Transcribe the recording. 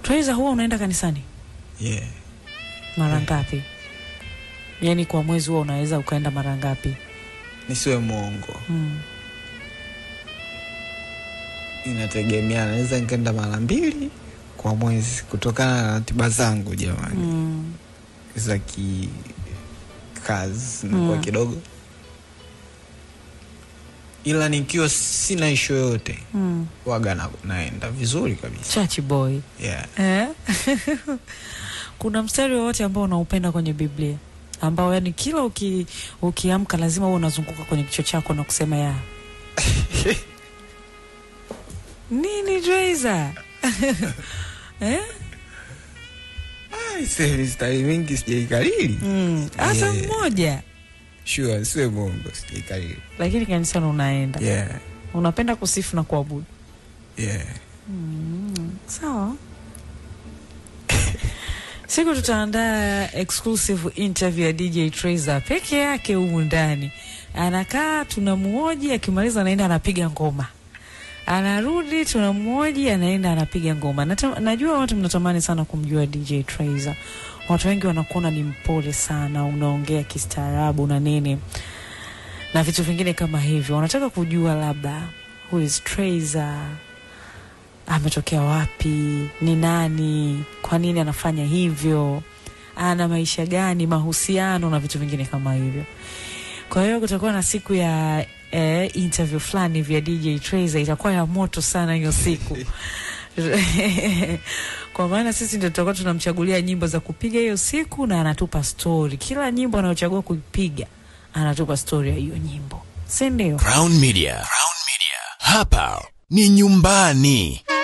Traiza, huwa unaenda kanisani yeah. mara ngapi? Yaani kwa mwezi huwa unaweza ukaenda mara ngapi? nisiwe mwongo Mm. inategemea naweza nikaenda mara mbili kwa mwezi kutokana na ratiba zangu jamani Mm. za kikazi nakuwa Mm. kidogo ila nikiwa sina ishu yoyote Mm. waga na, naenda vizuri kabisa Church boy. yeah. Eh? Kuna mstari wowote ambao unaupenda kwenye Biblia ambao yani kila uki, ukiamka lazima uwe unazunguka kwenye kichwa chako na kusema ya nini Traiza? eh? Ai, se- mistari mingi sijaikalili Mm. Hata Yeah. mmoja sure siwe mongo sijaikalili lakini kanisani unaenda yeah. unapenda kusifu na kuabudu yeah. sawa siku tutaandaa exclusive interview ya dj Traiza peke yake humu ndani anakaa tunamuoji akimaliza anaenda anapiga ngoma anarudi tunamuoji anaenda anapiga ngoma Nata, najua watu mnatamani sana kumjua dj Traiza watu wengi wanakuona ni mpole sana unaongea kistaarabu na nini na vitu vingine kama hivyo wanataka kujua labda who is Traiza ametokea wapi, ni nani, kwa nini anafanya hivyo, ana maisha gani, mahusiano na vitu vingine kama hivyo. Kwa hiyo kutakuwa na siku ya eh, interview fulani vya DJ Traiza, itakuwa ya moto sana hiyo siku kwa maana sisi ndio tutakuwa tunamchagulia nyimbo za kupiga hiyo siku, na anatupa stori. Kila nyimbo anayochagua kuipiga anatupa stori ya hiyo nyimbo, si ndio? Crown Media. Crown Media. Hapa ni nyumbani.